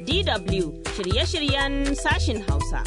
DW shirye-shiryen sashin Hausa.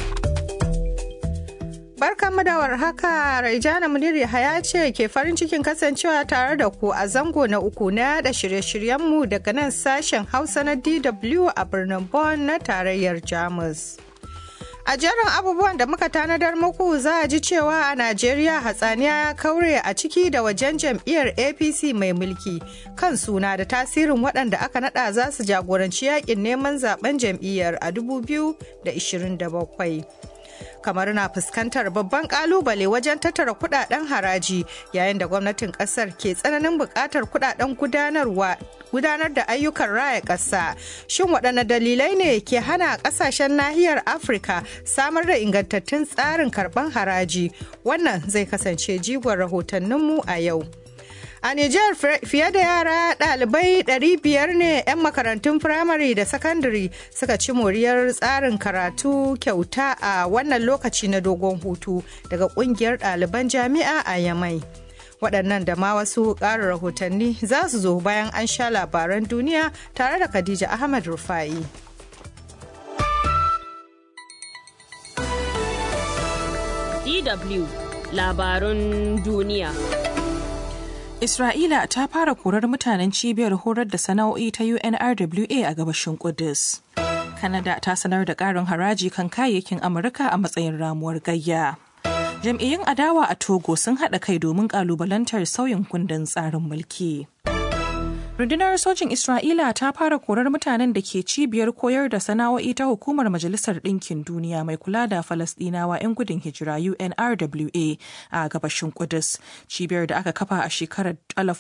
Barkanmu da warhaka Raijana Munir Yahaya ce ke farin cikin kasancewa tare da ku a zango na uku na yada shirye-shiryenmu daga nan sashen Hausa na DW a birnin Bonn na tarayyar Jamus. A jerin abubuwan da muka tanadar muku za a ji cewa a Najeriya hatsaniya ya kaure a ciki da wajen jam'iyyar APC mai mulki kan suna da tasirin waɗanda aka nada za su jagoranci yakin neman zaben jam'iyyar a 2027. kamar na fuskantar babban kalubale wajen tattara kudaden haraji yayin da gwamnatin kasar ke tsananin bukatar kudaden gudanarwa gudanar da ayyukan raya ƙasa shin waɗanne dalilai ne ke hana ƙasashen nahiyar afirka samar da ingantattun tsarin karɓar haraji wannan zai kasance jigon rahotanninmu a yau A Nijar fiye da yara ɗalibai 500 ne 'yan makarantun firamare da sakandare suka ci moriyar tsarin karatu kyauta a wannan lokaci na dogon hutu daga ƙungiyar ɗaliban jami'a a Yamai. Waɗannan da ma wasu ƙarin rahotanni za su zo bayan an sha labaran duniya tare da Khadija Ahmad Rufa'i. DW labarun duniya. Isra'ila ta fara korar mutanen cibiyar horar da sana'o'i ta UNRWA a gabashin Kudus. Kanada ta sanar da ƙarin haraji kan kayayyakin Amurka a matsayin ramuwar gayya. Jam'iyyun adawa a Togo sun haɗa kai domin ƙalubalantar sauyin kundin tsarin mulki. Rundunar sojin Isra'ila ta fara korar mutanen da ke cibiyar koyar da sana'o'i ta hukumar Majalisar Ɗinkin Duniya mai kula da Falasɗinawa 'yan gudun hijira UNRWA a gabashin Kudus. Cibiyar da aka kafa a shekarar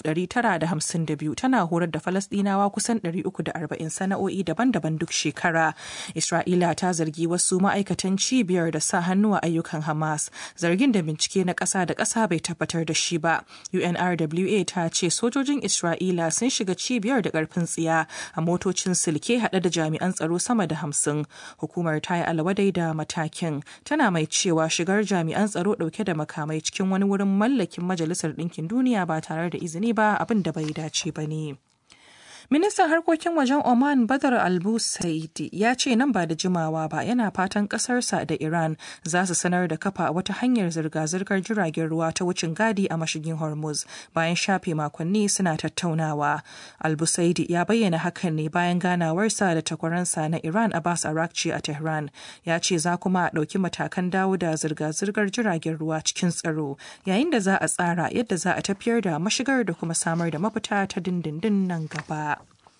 1952 tana horar da Falasɗinawa kusan 340 sana'o'i daban-daban duk shekara. Isra'ila ta zargi wasu ma'aikatan cibiyar da sa hannu a ayyukan Hamas, zargin da bincike na ƙasa da ƙasa bai tabbatar da shi ba. UNRWA ta ce sojojin Isra'ila sun shiga shiga cibiyar da karfin tsiya a motocin silke hade da jami'an tsaro sama da hamsin hukumar ta yi alwadai da matakin tana mai cewa shigar jami'an tsaro dauke da makamai cikin wani wurin mallakin majalisar ɗinkin duniya ba tare da izini ba abin da bai dace ba ne. Ministan harkokin wajen Oman Badar Albu Saidi ya ce nan ba da jimawa ba yana fatan kasarsa da Iran za su sanar da kafa wata hanyar zirga-zirgar jiragen ruwa ta wucin gadi a mashigin Hormuz bayan shafe makonni suna tattaunawa. Albu Saidi ya bayyana hakan ne bayan ganawarsa da takwaransa na Iran Abbas Arakci a Tehran. Ya ce za kuma a ɗauki matakan dawo da zirga-zirgar jiragen ruwa cikin tsaro yayin da za a tsara yadda za a tafiyar da mashigar da kuma samar da mafita ta dindindin nan gaba.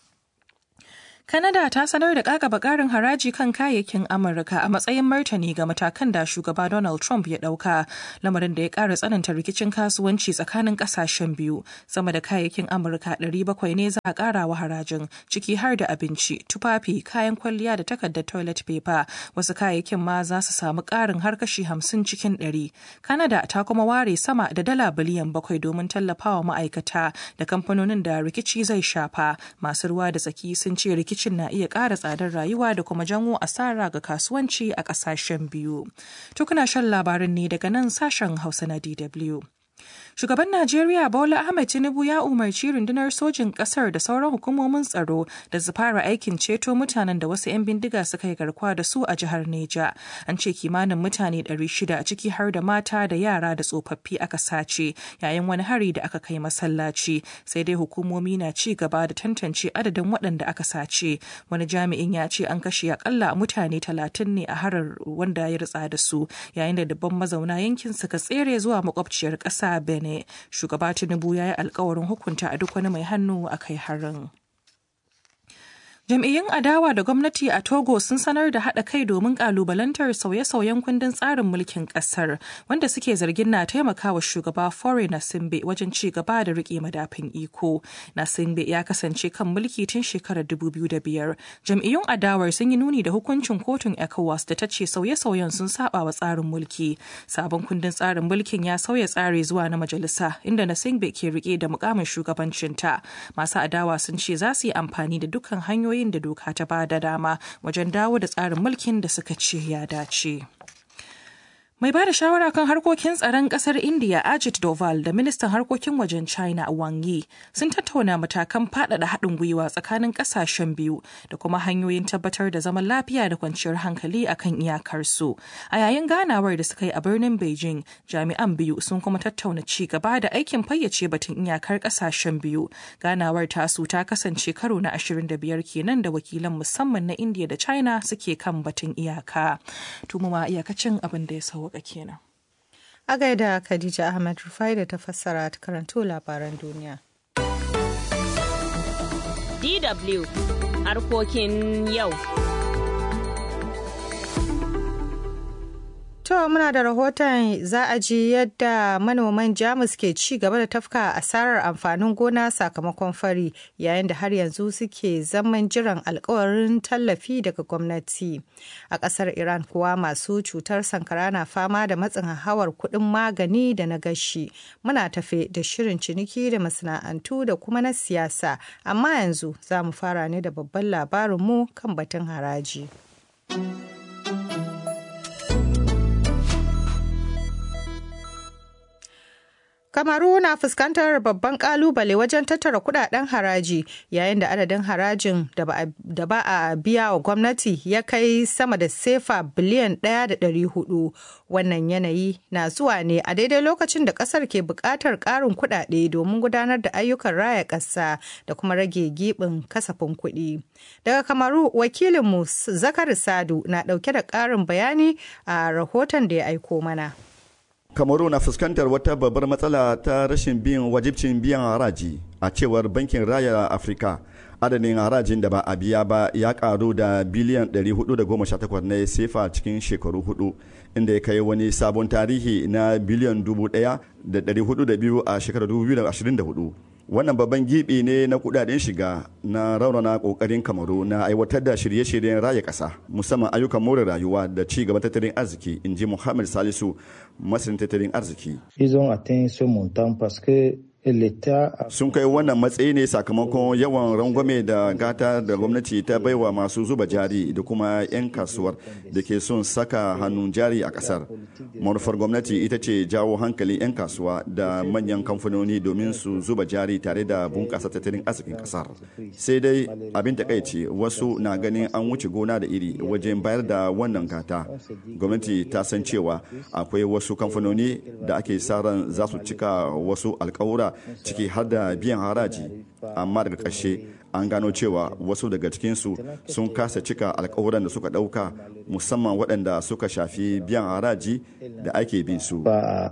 Kanada ta sanar da kakaba karin haraji kan kayayyakin Amurka a matsayin martani ga matakan da shugaba Donald Trump ya dauka, lamarin da ya kara tsananta rikicin kasuwanci tsakanin kasashen biyu. Sama da kayayyakin Amurka 700 ne za a kara wa harajin, ciki har da abinci, tufafi, kayan kwalliya da takardar toilet paper. Wasu kayayyakin ma za su samu karin har kashi 50 cikin 100. Kanada ta kuma ware sama da dala biliyan bakwai domin tallafawa ma'aikata da kamfanonin da rikici zai shafa. Masu ruwa da tsaki sun ce rikici rikicin na iya ƙara tsadar rayuwa da kuma janwo asara ga kasuwanci a ƙasashen biyu. Tukuna shan labarin ne daga nan sashen Hausa na DW. Shugaban Najeriya Bola Ahmed Tinubu ya umarci rundunar sojin kasar da sauran hukumomin tsaro da su fara aikin ceto mutanen da wasu 'yan bindiga suka yi garkuwa da su a jihar Neja. An ce kimanin mutane 600 a ciki har da mata da yara da tsofaffi aka sace yayin wani hari da aka kai masallaci. Sai dai hukumomi na ci gaba da tantance adadin waɗanda aka sace. Wani jami'in ya ce an kashe akalla mutane 30 ne a harar wanda ya ritsa da su yayin da dubban mazauna yankin suka tsere zuwa makwabciyar ƙasa Benin. Shugaba Tinubu ya yi alkawarin hukunta a duk wani mai hannu a kai harin. Jam'iyyun adawa da gwamnati a Togo sun sanar da haɗa kai domin ƙalubalantar sauye-sauyen kundin tsarin mulkin ƙasar wanda suke zargin na taimakawa shugaba Fore Nasimbe wajen ci gaba da riƙe madafin iko. Nasimbe ya kasance kan mulki tun shekarar 2005. Jam'iyyun adawar sun yi nuni da hukuncin kotun ECOWAS da ta ce sauye-sauyen sun saba wa tsarin mulki. Sabon kundin tsarin mulkin ya sauya tsari zuwa na majalisa inda Nasimbe ke riƙe da mukamin shugabancinta. Masu adawa sun ce za su yi amfani da dukkan hanyoyi hanyoyin da doka ta ba da dama wajen dawo da tsarin mulkin da suka ce ya dace. Mai ba da shawara kan harkokin tsaron kasar India Ajit Doval da ministan harkokin wajen China Wang Yi sun tattauna matakan faɗaɗa haɗin gwiwa tsakanin ƙasashen biyu da kuma hanyoyin tabbatar da zaman lafiya da kwanciyar hankali a kan iyakarsu. A yayin ganawar da suka yi a birnin Beijing, jami'an biyu sun kuma tattauna ci gaba da aikin fayyace batun iyakar ƙasashen biyu. Ganawar tasu ta kasance karo na 25 kenan da wakilan musamman na India da China suke kan batun iyaka. Tumuma iyakacin abin da ya sauka kenan. A gaida Khadija Ahmed Rufai da ta fassara ta karanto labaran duniya. DW harkokin yau. To muna da rahoton za a ji yadda manoman Jamus ke ci gaba da tafka asarar amfanin gona sakamakon fari yayin da har yanzu suke zaman jiran alkawarin tallafi daga gwamnati. A ƙasar Iran kuwa masu cutar sankara na fama da matsin hawar kuɗin magani da na gashi. Muna tafe da shirin ciniki da masana'antu da kuma na siyasa, amma yanzu za mu fara ne da babban labarinmu kan batun haraji. Kamaru na fuskantar babban kalubale wajen tattara kudaden haraji yayin da adadin harajin da ba a biya wa gwamnati ya kai sama da sefa biliyan 1.400 wannan yanayi na zuwa ne a daidai lokacin da kasar ke buƙatar ƙarin kudade domin gudanar da ayyukan raya ƙasa da kuma rage gibin kasafin kuɗi. Daga Kamaru wakilinmu Zakari Sadu na ɗauke da ƙarin bayani a rahoton da ya aiko mana. kamaru na fuskantar wata babbar matsala ta rashin biyan wajibcin biyan haraji a cewar bankin raya afirka adadin harajin da ba a biya ba ya karu da biliyan 418 na sefa cikin shekaru hudu inda ya kai wani sabon tarihi na biliyan 1,402 a shekarar 2024 wannan babban gibi ne na kudaden shiga na raunana kokarin kamaru na aiwatar da shirye-shiryen raya kasa musamman ayyukan more rayuwa da ci gaban tattalin arziki in ji muhammad salisu masanin tattalin arziki sun kai wannan matsayi ne sakamakon yawan rangwame da gata da gwamnati ta baiwa masu zuba jari da kuma 'yan kasuwar da ke son saka hannun jari a kasar manufar gwamnati ita ce jawo hankalin 'yan kasuwa da manyan kamfanoni domin su zuba jari tare da bunƙasa tattalin arzikin kasar sai dai abin takaici wasu na ganin an wuce gona da iri wajen bayar da wannan gata gwamnati ta san cewa akwai wasu kamfanoni da ake sa ran za su cika wasu alkawura ciki har da biyan haraji amma daga ƙarshe an gano cewa wasu daga cikinsu sun kasa cika alkawuran da suka ɗauka musamman waɗanda suka shafi biyan haraji da ake bin su.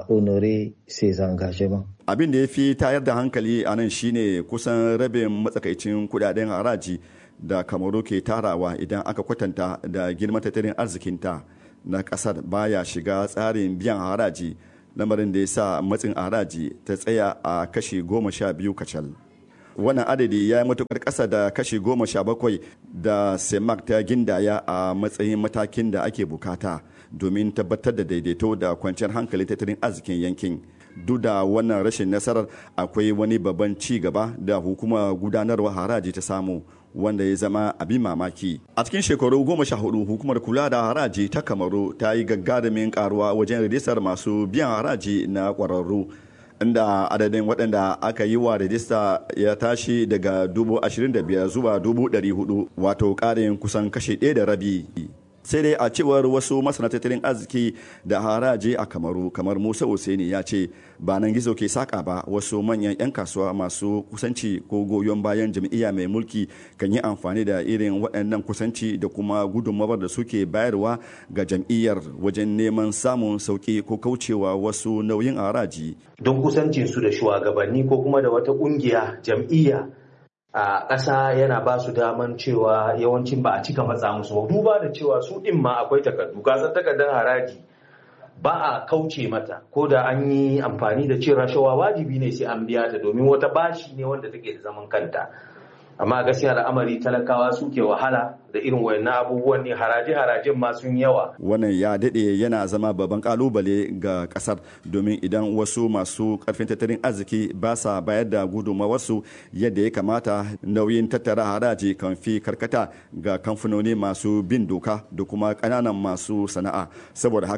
Abin da ya fi tayar da hankali a nan shine kusan rabin matsakaicin kudaden haraji da kamaru ke tarawa idan aka kwatanta da girman tattalin arzikinta na ƙasar baya shiga tsarin biyan haraji lamarin da ya sa matsin haraji ta tsaya a kashi goma sha biyu kacal wannan adadi ya yi matukar ƙasa da kashi goma sha bakwai da semak ta gindaya a matsayin matakin da ake bukata domin tabbatar da daidaito da kwanciyar hankali tattalin arzikin yankin duk da wannan rashin nasarar akwai wani babban ci gaba da hukumar gudanarwa haraji ta samu wanda ya zama abin mamaki a cikin shekaru goma sha hudu hukumar kula da haraji ta kamaru ta yi gagarumin karuwa wajen rijistar masu biyan haraji na kwararru inda adadin waɗanda aka yi wa rajista ya tashi daga dubu ashirin da biyar zuwa dubu ɗari hudu wato ƙarin kusan kashe ɗaya da rabi sai dai a cewar wasu masana tattalin arziki da haraji a kamaru kamar musa Hussaini ya ce ba nan gizo ke saka ba wasu manyan 'yan kasuwa masu kusanci ko goyon bayan jam'iyya mai mulki kan yi amfani da irin waɗannan kusanci da kuma gudunmawar da suke bayarwa ga jam'iyyar wajen neman samun sauki ko kaucewa wasu nauyin haraji don kusancinsu da shugabanni ko kuma da wata ƙungiya jam'iyya a ƙasa yana ba su daman cewa yawancin ba a cika matsa musu ba duba da cewa su ɗin ma akwai takardu gasar takardar haraji ba a kauce mata ko da an yi amfani da cin rashawa wajibi ne sai an biya ta domin wata bashi ne wanda take da zaman kanta amma gaskiya al'amari talakawa suke wahala da irin wayannan abubuwan ne haraje-harajen ma sun yawa wannan ya daɗe yana zama babban kalubale ga ƙasar domin idan wasu masu ƙarfin tattalin arziki ba sa bayar da gudunmawarsu yadda ya kamata nauyin tattara haraji kan fi karkata ga kamfanoni masu bin doka da kuma ƙananan masu sana'a saboda haka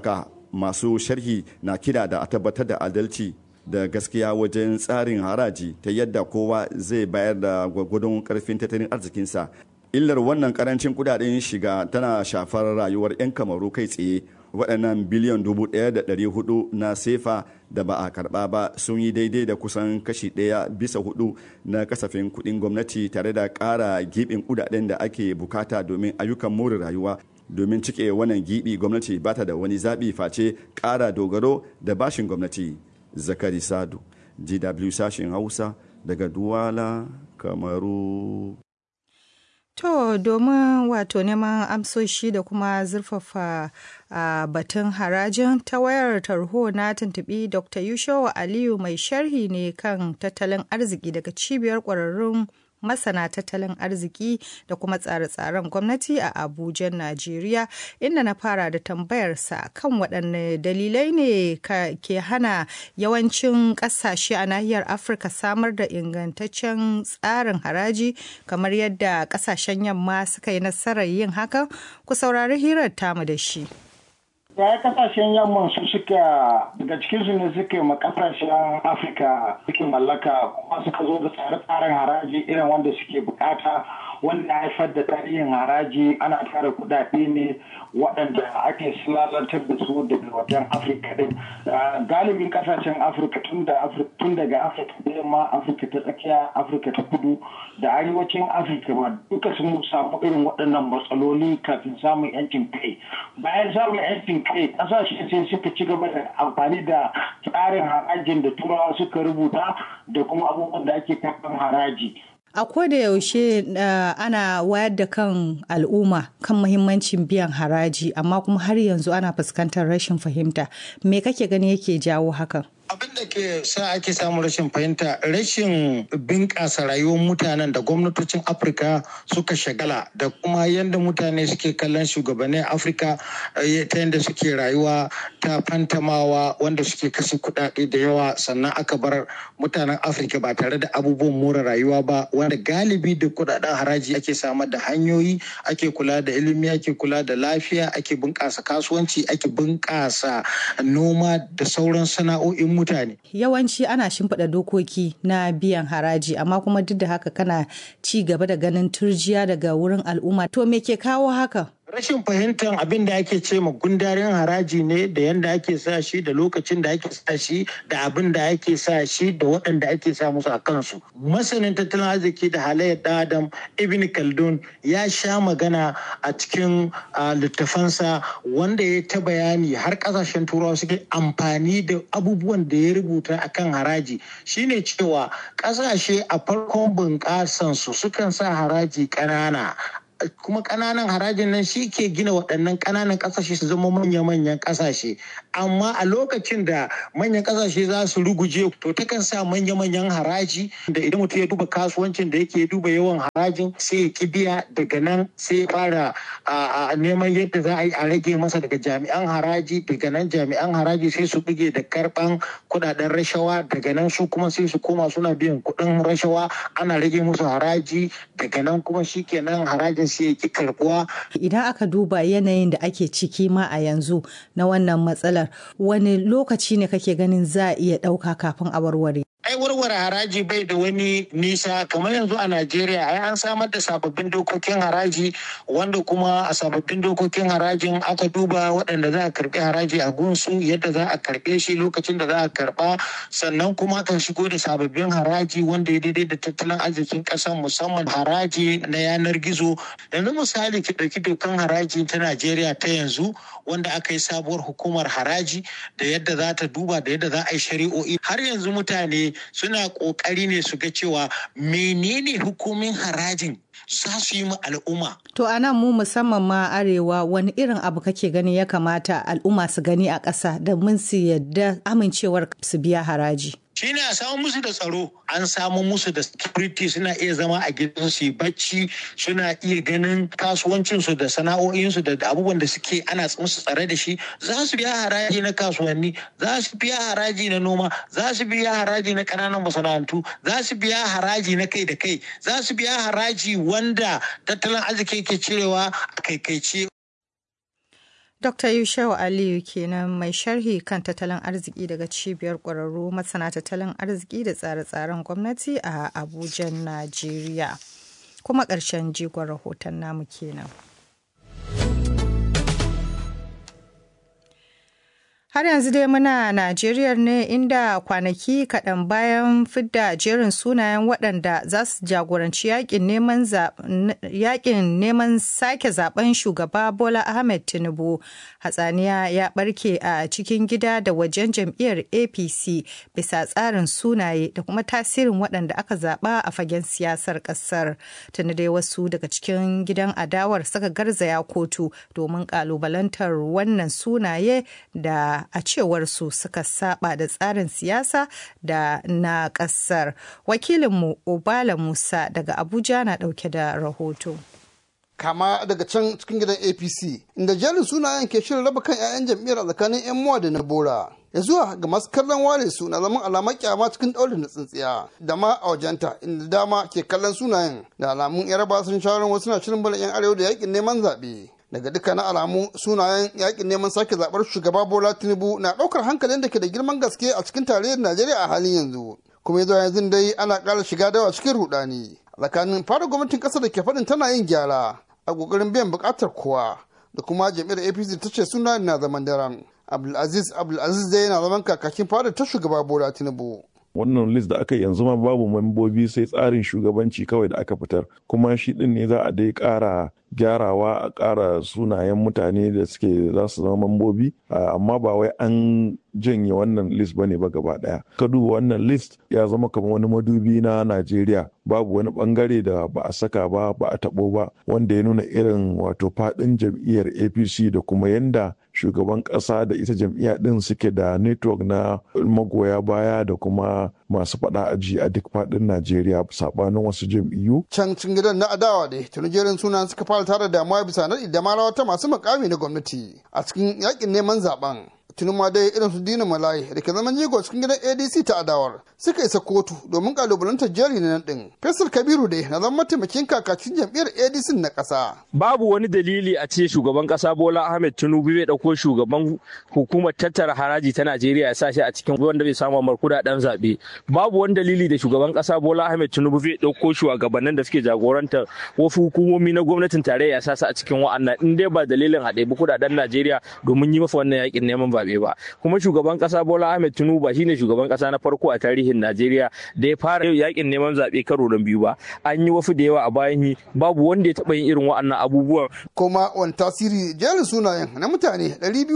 masu sharhi na kira da a tabbatar da adalci da gaskiya wajen tsarin haraji ta yadda kowa zai bayar da gwagwadon karfin tattalin arzikinsa illar wannan karancin kudaden shiga tana shafar rayuwar 'yan kamaru kai tsaye waɗannan biliyan dubu ɗaya da ɗari hudu na sefa da ba a karɓa ba sun yi daidai da kusan kashi ɗaya bisa hudu na kasafin kuɗin gwamnati tare da ƙara giɓin kudaden da ake bukata domin ayyukan more rayuwa domin cike wannan giɓi gwamnati ba ta da wani zaɓi face ƙara dogaro da bashin gwamnati zakari sadu gw sashen hausa daga duwala kamaru To domin wato neman amsoshi da kuma zurfafa a batun harajin ta wayar tarho na tuntubi Dr. Yushawa Aliyu mai sharhi ne kan tattalin arziki daga cibiyar ƙwararrun masana tattalin arziki da kuma tsare-tsaren gwamnati a Abuja, Najeriya, inda na fara da tambayarsa kan waɗanne dalilai ne ke hana yawancin ƙasashe a nahiyar Afirka samar da ingantaccen tsarin haraji kamar yadda ƙasashen yamma suka yi nasarar yin hakan ku saurari hirar tamu da shi. ya kasashen yamman su suka daga cikinsu ne suke ma kasashen afirka suke mallaka kuma suka zo da tsare-tsaren haraji irin wanda suke bukata wanda ya haifar da tarihin haraji ana tara kudade ne waɗanda ake lalatar da su daga wajen afirka din galibin kasashen afirka tun daga afirka da yamma afirka ta tsakiya afirka ta kudu da arewacin afirka ma duka sun samu irin waɗannan matsaloli kafin samun yancin kai bayan samun yancin kai kasashe sai suka ci gaba da amfani da tsarin harajin da turawa suka rubuta da kuma abubuwan da ake karɓar haraji A da yaushe uh, ana wayar da kan al'umma kan muhimmancin biyan haraji amma kuma har yanzu ana fuskantar rashin fahimta. Me kake gani yake jawo hakan? abin da ke sa ake samun rashin fahimta rashin bunƙasa rayuwar mutanen da gwamnatocin afirka suka shagala da kuma yadda mutane suke kallon shugabannin afirka ta yadda suke rayuwa ta fantamawa wanda suke kashe kuɗaɗe da yawa sannan aka bar mutanen afirka ba tare da abubuwan more rayuwa ba wanda galibi da kuɗaɗen haraji ake samar da hanyoyi ake kula da ilimi ake kula da lafiya ake bunƙasa kasuwanci ake bunƙasa noma da sauran sana'o'in mutane. Yawanci ana shimfiɗa dokoki na biyan haraji amma kuma duk da haka kana ci gaba da ganin turjiya daga wurin al'umma. To me ke kawo haka? rashin fahimtar abin da ake ce ma gundarin haraji ne da yadda ake sa shi da lokacin da ake sa shi da abin da ake sa shi da waɗanda ake sa musu a kansu masanin tattalin arziki da halayyar ɗan adam ibn khaldun ya sha magana a cikin littafansa wanda ya ta bayani har ƙasashen turawa suke amfani da abubuwan da ya rubuta akan haraji shine cewa ƙasashe a farkon bunƙasansu sukan sa haraji ƙanana kuma ƙananan harajin nan shi ke gina waɗannan ƙananan ƙasashe su zama manya-manyan ƙasashe amma a lokacin da manyan ƙasashe za su ruguje to takan sa manya-manyan haraji da idan mutum ya duba kasuwancin da yake duba yawan harajin sai ya ki biya daga nan sai fara neman yadda za a yi a rage masa daga jami'an haraji daga nan jami'an haraji sai su buge da karɓan kuɗaɗen rashawa daga nan su kuma sai su koma suna biyan kuɗin rashawa ana rage musu haraji daga nan kuma shikenan harajin sai ya ki karbuwa. Idan aka duba yanayin da ake ciki ma a yanzu na wannan matsalar wani lokaci ne kake ganin za a iya ɗauka kafin a warware? ai warware haraji bai da wani nisa kamar yanzu a Najeriya ai an samar da sababbin dokokin haraji wanda kuma a sababbin dokokin harajin aka duba waɗanda za a karɓi haraji a gunsu yadda za a karɓe shi lokacin da za a karɓa sannan kuma aka shigo da sababbin haraji wanda ya daidai da tattalin arzikin ƙasar musamman haraji na yanar gizo yanzu misali ki ɗauki dokan haraji ta Najeriya ta yanzu wanda aka yi sabuwar hukumar haraji da yadda za ta duba da yadda za a yi shari'o'i har yanzu mutane suna ƙoƙari ne su ga cewa menene hukumin harajin za su yi ma al'umma. To a nan mu musamman ma arewa wani irin abu kake gani ya kamata al'umma su gani a ƙasa da mun su yadda amincewar su biya haraji. shine a samu musu da tsaro an samu musu da security suna iya zama a gidan su bacci suna iya ganin kasuwancinsu da sana'o'insu da abubuwan da suke ana musu tsare da shi za su biya haraji na kasuwanni za su biya haraji na noma za su biya haraji na ƙananan masana'antu za su biya haraji na kai da kai za su biya haraji wanda tattalin arziki ke cirewa a kaikaice Dr. Yushau Aliyu kenan mai sharhi kan tattalin arziki daga cibiyar ƙwararru masana tattalin arziki da tsare-tsaren gwamnati a Abuja, Najeriya. Kuma ƙarshen jigon rahoton namu kenan. Har yanzu dai muna Najeriya ne inda kwanaki kaɗan bayan fidda jerin sunayen waɗanda za su jagoranci yakin neman sake zaben shugaba Bola Ahmed Tinubu. Hatsaniya ya ɓarke a cikin gida da wajen jam'iyyar APC bisa tsarin sunaye da kuma tasirin waɗanda aka zaɓa a fagen siyasar ƙasar. Tuni dai wasu daga cikin gidan adawar suka garzaya kotu domin ƙalubalantar wannan sunaye da a cewar su suka saba da tsarin siyasa da na kasar wakilinmu obala musa daga abuja na dauke da rahoto kama daga can cikin gidan apc inda jerin sunayen ke shirin raba kan 'ya'yan jam'iyyar a tsakanin 'yan muwa da na bora ya zuwa ga masu kallon ware su na zaman alamar kyama cikin ɗaurin na tsintsiya da ma a wajenta inda dama ke kallon sunayen da alamun yaraba sun shawarar wasu na shirin bala 'yan arewa da yakin neman zaɓe daga dukkanin alamu sunayen yakin neman sake zaɓar shugaba bola tinubu na ɗaukar hankalin da ke da girman gaske a cikin tarayyar najeriya a halin yanzu kuma yanzu yanzu dai ana ƙara shiga dawa cikin rudani tsakanin fara gwamnatin ƙasar da ke faɗin tana yin gyara a ƙoƙarin biyan buƙatar kowa da kuma jam'iyyar apc ta ce sunayen na zaman daren abdulaziz abdulaziz dai yana zaman kakakin fadar ta shugaba bola tinubu wannan list da aka yanzu ma babu membobi sai tsarin shugabanci kawai da aka fitar kuma shi din ne za a dai ƙara gyarawa a ƙara sunayen mutane da suke za su zama mambobi amma ba wai an janye wannan list bane ba gaba daya ka duba wannan list ya zama kamar wani madubi na najeriya babu wani bangare da ba a saka ba ba a tabo ba wanda ya nuna irin wato fadin jam'iyyar apc da kuma yanda shugaban kasa da ita jam'iyya din suke da network na magoya baya da kuma masu faɗa aji a duk faɗin Najeriya sabanin wasu jam'iyyu. Can cin gidan na adawa da jerin sunan suka fara tara damuwa bisa naɗi da marawa ta masu makami na gwamnati a cikin yakin neman zaben. Tuni ma dai irin su Dina Malayi da ke zaman jigo cikin gidan ADC ta adawar suka isa kotu domin kalubalantar jeri na nan din. Faisal Kabiru dai na zama mataimakin kakakin jam'iyyar ADC na ƙasa. Babu wani dalili a ce shugaban ƙasa Bola Ahmed Tinubu bai ɗauko shugaban hukumar tattara haraji ta Najeriya ya sa shi a cikin wanda bai samu mar kudaden zaɓe. Babu wani dalili da shugaban ƙasa Bola Ahmed Tinubu bai ɗauko shugabannin da suke jagorantar wasu hukumomi na gwamnatin tarayya ya sa su a cikin wa'annan in dai ba dalilin haɗe bi kudaden Najeriya domin yi masa wannan yakin neman zaɓe ba. Kuma shugaban ƙasa Bola Ahmed Tinubu ba shine shugaban ƙasa na farko a tarihin Najeriya da ya fara yakin neman zaɓe karo na biyu ba. An yi wasu da yawa a bayan yi babu wanda ya taɓa yin irin wa'annan abubuwan. Kuma wani tasiri jerin sunayen na mutane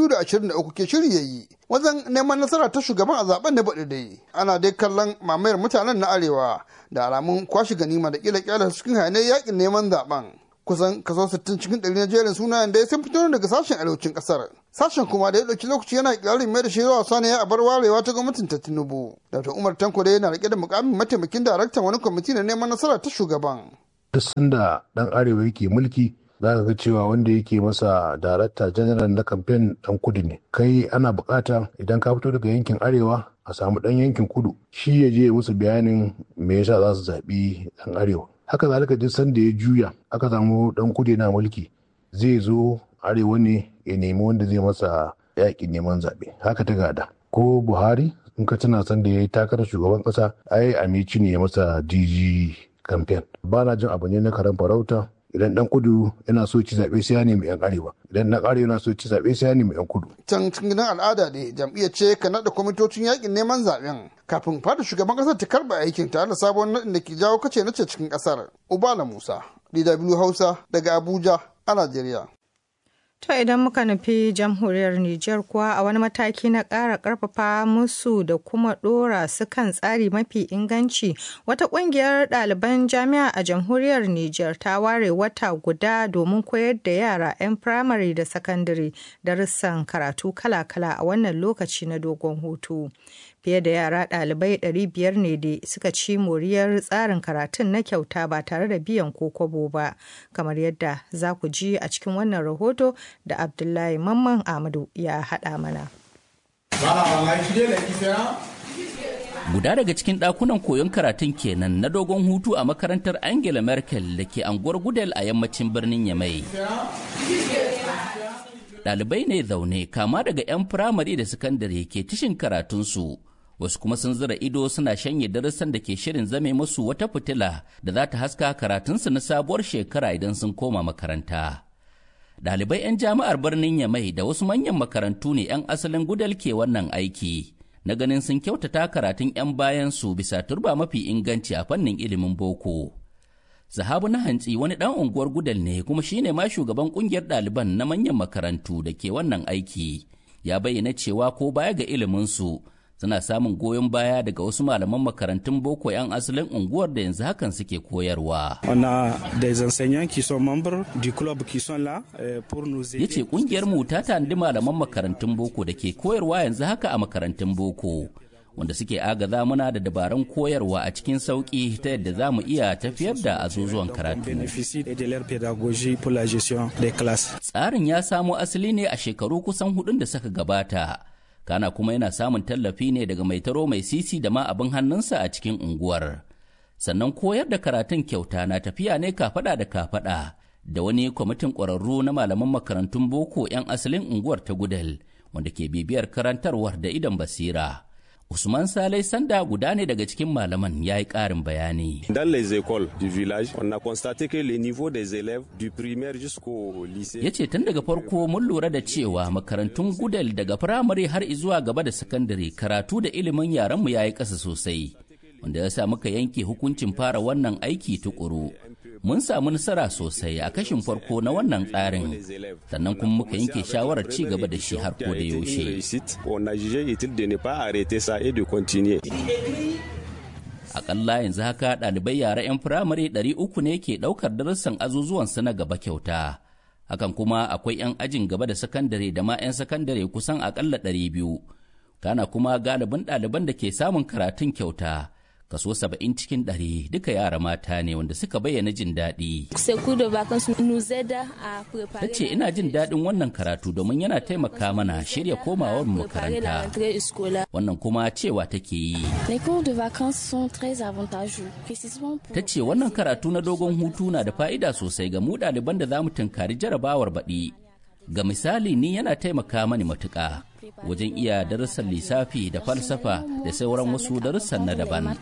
223 ke shirya yi wajen neman nasara ta shugaban a zaben da baɗi dai ana dai kallon mamayar mutanen na arewa da alamun kwashe ganima da kila kyala cikin hayanai yakin neman zaben kusan kaso 60 cikin ɗari na jerin sunayen da ya sun fito daga sashen arewacin ƙasar sashen kuma da ya ɗauki lokaci yana ƙirarin mai da shi zuwa saniya a bar warewa ta gwamnatin ta tinubu dr umar tanko da yana rike da mukamin mataimakin daraktan wani kwamiti na neman nasara ta shugaban duk sanda dan arewa yake mulki za ka ga cewa wanda yake masa darakta general na kamfen dan kudu ne kai ana bukata idan ka fito daga yankin arewa a samu dan yankin kudu shi ya je musu bayanin me yasa za su zaɓi dan arewa haka zalika duk sanda ya juya aka samu dan kudu yana mulki zai zo arewa ne ya nemi wanda zai masa yaƙin neman zaɓe haka ta gada ko buhari in ka tana sanda ya yi takarar shugaban ƙasa ai amici ne ya masa dg kamfen ba na jin abu ne na karen farauta idan dan kudu yana so ci zaɓe sai ya nemi yan arewa idan na arewa yana so ci zaɓe sai ya nemi yan kudu. can cikin gidan al'ada ne jam'iyyar ce ka naɗa kwamitocin yakin neman zaɓen kafin fada shugaban ƙasar ta karɓa aikin tare da sabon naɗin da ke jawo kace nace cikin ƙasar ubala musa dw hausa daga abuja a najeriya. To idan muka nufi jamhuriyar Nijar kuwa a wani mataki na ƙara ƙarfafa musu da kuma ɗora su kan tsari mafi inganci wata ƙungiyar ɗaliban jami'a a jamhuriyar Nijar ta ware wata guda domin koyar da yara 'yan firamare da sakandare darussan karatu kala-kala a wannan lokaci na dogon hutu. Fiye da yara ɗalibai 500 ne da suka ci moriyar tsarin karatun na kyauta ba tare da biyan ko kwabo ba, kamar yadda za ku ji a cikin wannan rahoto da Abdullahi Mamman Ahmadu ya haɗa mana. Guda daga cikin ɗakunan koyon karatun kenan na dogon hutu a makarantar Angela Merkel da ke anguwar Gudel a yammacin birnin Yamai. ɗalibai ne zaune kama daga 'yan firamare da sakandare ke tishin karatunsu wasu kuma sun zira ido suna shanye darussan da ke shirin zame musu wata fitila da za ta haska karatunsu na sabuwar shekara idan sun koma makaranta. Ɗalibai 'yan jami'ar birnin Yamai da wasu manyan makarantu ne 'yan asalin gudal ke wannan aiki, na ganin sun kyautata karatun 'yan bayansu bisa turba mafi inganci a fannin ilimin boko. Zahabu na hantsi wani ɗan unguwar gudal ne kuma shine ma shugaban ƙungiyar ɗaliban na manyan makarantu da ke wannan aiki. Ya bayyana cewa ko baya ga iliminsu suna samun goyon baya daga wasu malaman makarantun boko 'yan asalin unguwar da yanzu hakan suke koyarwa. Ya ce kungiyar mu ta tanadi malaman makarantun boko da ke koyarwa yanzu haka a makarantun boko. Wanda suke agaza muna da dabarun koyarwa a cikin sauƙi ta yadda za mu iya tafiyar da azuzuwan karatu. Tsarin ya samo asali ne a shekaru kusan hudun da suka gabata. kana kuma yana samun tallafi ne daga mai taro mai sisi da ma abin hannunsa a cikin unguwar sannan koyar da karatun kyauta na tafiya ne kafada da kafada da wani kwamitin ƙwararru na malaman makarantun boko 'yan asalin unguwar ta gudal wanda ke bibiyar karantarwar da idan basira Usman Salai Sanda guda ne daga cikin malaman ya yi ƙarin bayani. Dans les écoles du village, on a constaté que le niveau des élèves du primaire jusqu'au lycée. Ya ce tun daga farko mun lura da cewa makarantun gudal daga firamare har zuwa gaba da sakandare karatu da ilimin yaranmu ya yi ƙasa sosai. Wanda ya sa muka yanke hukuncin fara wannan aiki tukuru. Mun samu nasara sosai a kashin farko na wannan tsarin, sannan kuma muka yanke shawarar ci gaba da shi har ko da yaushe. On a jugé utile de ne pas arrêter ça et de continuer. Akalla yanzu haka ɗalibai yara 'yan firamare 300 ne ke ɗaukar darussan azuzuwansu na gaba kyauta. Hakan kuma akwai 'yan ajin gaba da sakandare da ma 'yan sakandare kusan akalla 200. Kana kuma galibin ɗaliban da ke samun karatun kyauta. kaso saba'in cikin ɗari duka yara mata ne wanda suka bayyana jin daɗi. Ta ce ina jin daɗin wannan karatu domin yana taimaka mana shirya komawar makaranta. Wannan kuma cewa take yi. Ta ce wannan karatu na dogon hutu na da fa'ida sosai ga mu ɗaliban da za mu tunkari jarabawar baɗi. Ga misali ni yana taimaka mani matuƙa. wajen iya darussan lissafi da falsafa da sauran wasu darussan na daban.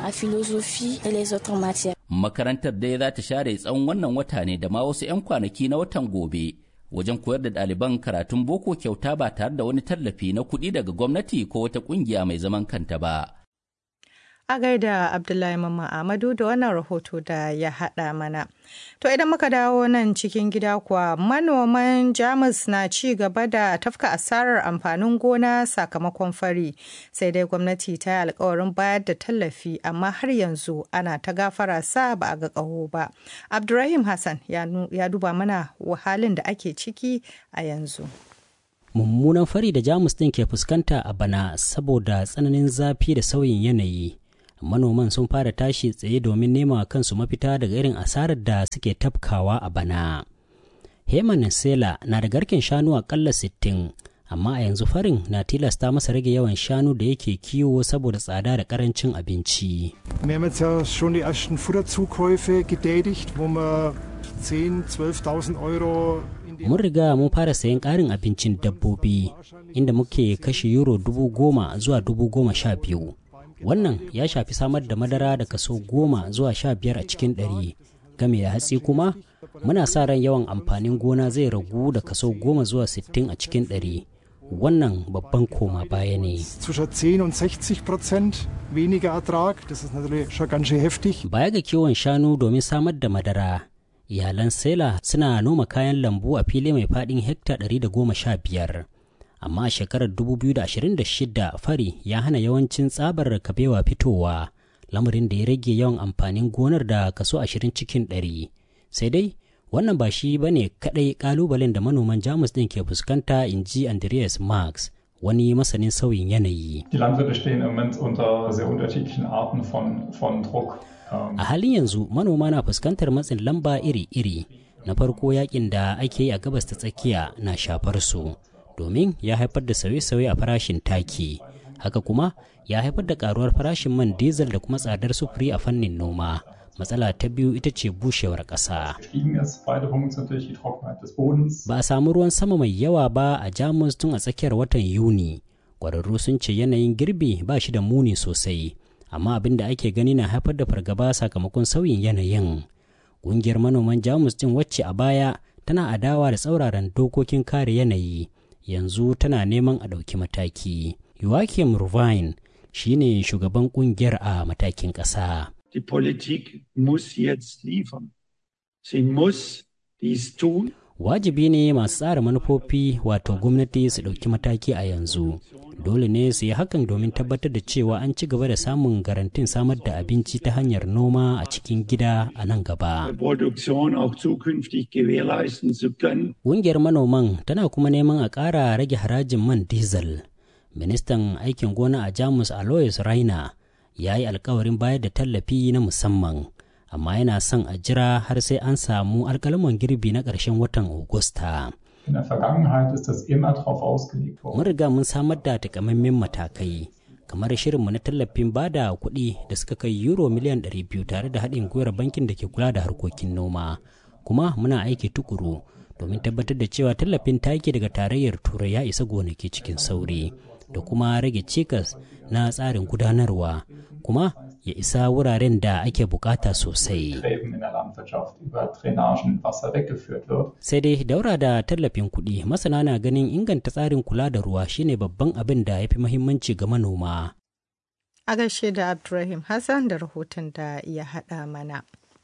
Makarantar dai za ta share tsawon wannan wata ne da ma wasu 'yan kwanaki na watan gobe wajen koyar da ɗaliban karatun boko kyauta ba tare da wani tallafi na kuɗi daga gwamnati ko wata ƙungiya mai zaman kanta ba. A gaida Abdullahi Mamman Ahmadu da wannan rahoto da ya haɗa mana. To idan muka dawo nan cikin gida kuwa manoman Jamus na ci gaba da tafka asarar amfanin gona sakamakon fari. Sai dai gwamnati ta yi alkawarin bayar da tallafi amma har yanzu ana ta gafara sa ba a ga ƙaho ba. Abdurrahim Hassan ya duba mana halin da ake ciki a yanzu. Mummunan fari da Jamus ɗin ke fuskanta a bana saboda tsananin zafi da sauyin yanayi. manoman sun fara tashi tsaye domin nema kansu mafita daga irin asarar da suke tafkawa a bana. Heman Sela na da garken shanu akalla sittin, amma a yanzu farin na tilasta masa rage yawan shanu da yake kiwo saboda tsada da karancin abinci. Wir haben jetzt ja schon die ersten Futterzukäufe getätigt, wo wir 10, 12.000 Euro Mun riga mun fara sayan ƙarin abincin dabbobi inda muke kashe euro dubu goma zuwa dubu goma sha biyu. wannan ya shafi samar da madara da kaso goma zuwa sha biyar a cikin ɗari game da hatsi kuma muna sa ran yawan amfanin gona zai ragu da kaso goma zuwa sittin a cikin ɗari wannan babban koma baya ne baya ga kiwon shanu domin samar da madara iyalan sela suna noma kayan lambu a fili mai faɗin hekta 115 amma a shekarar 2026 fari ya hana yawancin tsabar kabewa fitowa lamarin da ya rage yawan amfanin gonar da kaso 20 cikin 100 sai dai wannan ba shi ba ne kadai kalubalen da manoman jamus din ke fuskanta in ji andreas marx wani masanin sauyin yanayi a halin yanzu manoma na fuskantar matsin lamba iri-iri na farko yakin da ake yi a gabas ta tsakiya na shafar su domin ya haifar da sauye-sauye a farashin taki haka kuma ya haifar da karuwar farashin man diesel da kuma tsadar sufuri a fannin noma matsala ta biyu ita ce bushewar ƙasa ba a samu ruwan sama mai yawa ba a jamus tun a tsakiyar watan yuni ƙwararru sun ce yanayin girbi ba shi da muni sosai amma abin da ake gani na haifar da fargaba sakamakon sauyin yanayin ƙungiyar manoman jamus din wacce a baya tana adawa da tsauraran dokokin kare yanayi yanzu tana neman a ɗauki mataki joachim ruvine shine shugaban ƙungiyar a matakin ƙasa Die Politik muss jetzt liefern. Sie muss dies tun. Wajibi ne masu tsara manufofi wato gwamnati su ɗauki mataki a yanzu. Dole ne su yi hakan domin tabbatar da cewa an ci gaba da samun garantin samar da abinci ta hanyar noma a cikin gida a nan gaba. Ƙungiyar manoman tana kuma neman a ƙara rage harajin man diesel. Ministan aikin gona a Jamus Alois Rainer ya yi alkawarin bayar da tallafi na musamman amma yana son a jira har sai an samu alkalaman girbi na ƙarshen watan Agusta. Mun riga mun samar da takamaiman matakai kamar shirinmu na tallafin bada kuɗi da suka kai euro miliyan 200 tare da haɗin gwiwar bankin da ke kula da harkokin noma kuma muna aiki tukuru domin tabbatar da cewa tallafin taki daga tarayyar turai ya isa gonaki cikin sauri da kuma rage cikas na tsarin gudanarwa kuma ya isa wuraren da ake bukata sosai. Sai dai daura da tallafin kuɗi masana na ganin inganta tsarin kula da ruwa shine babban abin da ya fi muhimmanci ga manoma. A gaishe da Abdulrahim Hassan da rahoton da ya haɗa mana.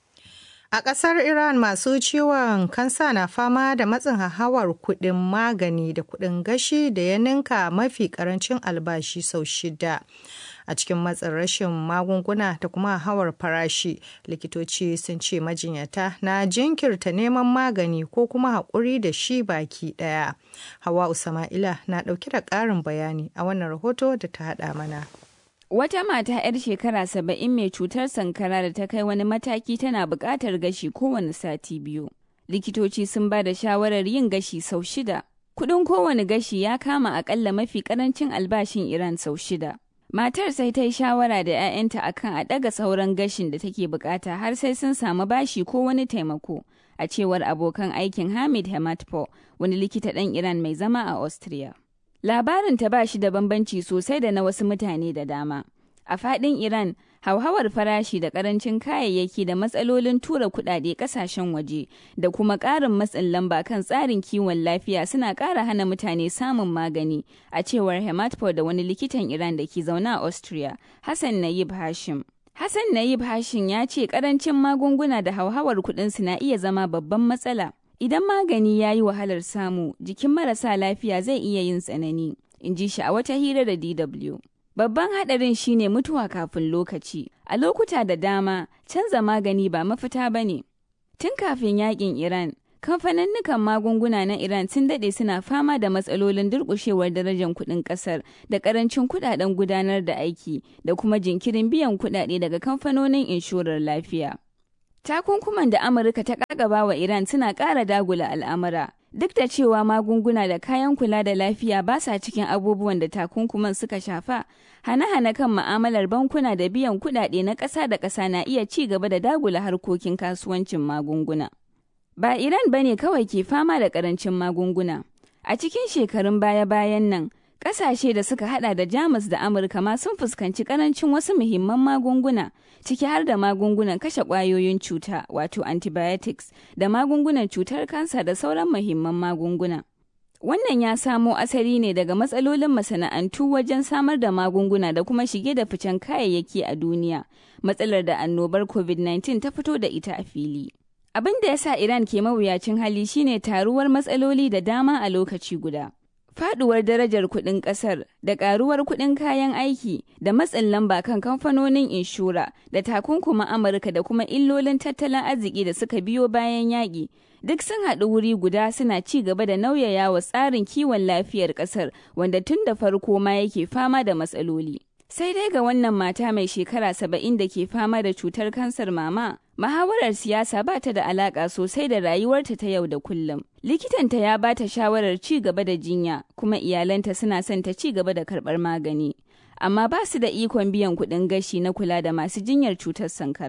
A ƙasar Iran masu ciwon kansa na fama da matsin hahawar kuɗin magani da kuɗin gashi da ya ninka mafi ƙarancin albashi sau shida. A cikin matsin rashin magunguna da kuma hawar farashi, likitoci sun ce majinyata na jinkirta neman magani ko kuma haƙuri da shi baki ɗaya. Hawa Usama'ila na ɗauke da ƙarin bayani a wannan rahoto da ta haɗa mana. Wata mata 'yar shekara saba'in mai cutar sankara da ta kai wani mataki tana buƙatar gashi kowane sati biyu. Likitoci sun ba da shawarar yin gashi sau shida. Kuɗin kowane gashi ya kama aƙalla mafi ƙarancin albashin Iran sau shida. Matar sai ta yi shawara da 'ya'yanta akan a ɗaga sauran gashin da take buƙata har sai sun samu bashi ko wani taimako. A cewar abokan aikin Hamid Hematpo, wani likita ɗan Iran mai zama a Austria. Labarin ta ba shi da bambanci sosai da na wasu mutane da dama. A faɗin Iran, hauhawar farashi da ƙarancin kayayyaki da matsalolin tura kuɗaɗe ƙasashen waje da kuma ƙarin matsin lamba kan tsarin kiwon lafiya suna ƙara hana mutane samun magani, a cewar Hematpo da wani likitan Iran da ke zaune a Austria, Hassan Nayib Hashim. Hassan Nayib Hashim ya ce ƙarancin magunguna da hauhawar kuɗinsu na iya zama babban matsala. Idan magani ya yi wahalar samu, jikin marasa lafiya zai iya yin tsanani, in ji shi a wata hira da DW. Babban haɗarin shine mutuwa kafin lokaci. A lokuta da dama, canza magani ba mafita ba ne. Tun kafin yakin Iran, kamfaninnukan magunguna na Iran sun daɗe suna fama da matsalolin durƙushewar darajar kuɗin ƙasar da ƙarancin kuɗaɗen gudanar da aiki da kuma jinkirin biyan kuɗaɗe daga kamfanonin inshorar lafiya. Takunkuman da Amurka ta ƙaƙaba wa Iran suna ƙara dagula al'amura. Duk da cewa magunguna da kayan kula da lafiya ba sa cikin abubuwan da takunkuman suka shafa, hane-hane kan ma'amalar bankuna da biyan kuɗaɗe na ƙasa da ƙasa na iya ci gaba da dagula harkokin kasuwancin magunguna. Ba Iran ba ne kawai ke fama da ƙarancin magunguna. A cikin shekarun baya-bayan nan, Ƙasashe da suka hada da Jamus da Amurka ma sun fuskanci ƙarancin wasu muhimman magunguna, ciki har da magungunan kashe ƙwayoyin cuta wato antibiotics da magungunan cutar kansa da sauran muhimman magunguna. Wannan ya samo asali ne daga matsalolin masana'antu wajen samar da magunguna da kuma shige da ficen kayayyaki a duniya, matsalar da annobar COVID-19 ta fito da ita a fili. Abin da ya sa Iran ke mawuyacin hali shine taruwar matsaloli da dama a lokaci guda. Faduwar darajar kuɗin ƙasar da ƙaruwar kuɗin kayan aiki da matsin lamba kan kamfanonin inshora da takunkumin Amurka da kuma illolin tattalin arziki da suka biyo bayan yaƙi duk sun haɗu wuri guda suna ci gaba da nauyaya wa tsarin kiwon lafiyar ƙasar wanda tun da farko ma yake fama da matsaloli. Sai dai ga wannan mata mai shekara saba'in da ke fama da cutar kansar mama, muhawarar siyasa ba ta da alaƙa sosai da rayuwarta ta yau da kullum. Likitanta ya ba ta shawarar ci gaba da jinya, kuma iyalanta suna son ta ci gaba da karɓar magani. Amma ba su da ikon biyan kuɗin gashi na kula da masu jinyar cutar sankara.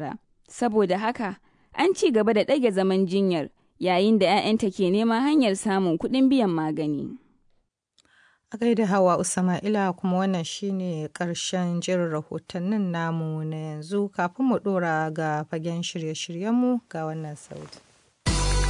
Saboda haka, an ci gaba da ɗage zaman jinyar yayin da 'ya'yanta ke neman hanyar samun kuɗin biyan magani. A gaida hawa Usama'ila kuma wannan shine ƙarshen jirin rahotannin namu na yanzu kafin mu ɗora ga fagen shirye-shiryenmu ga wannan sauti.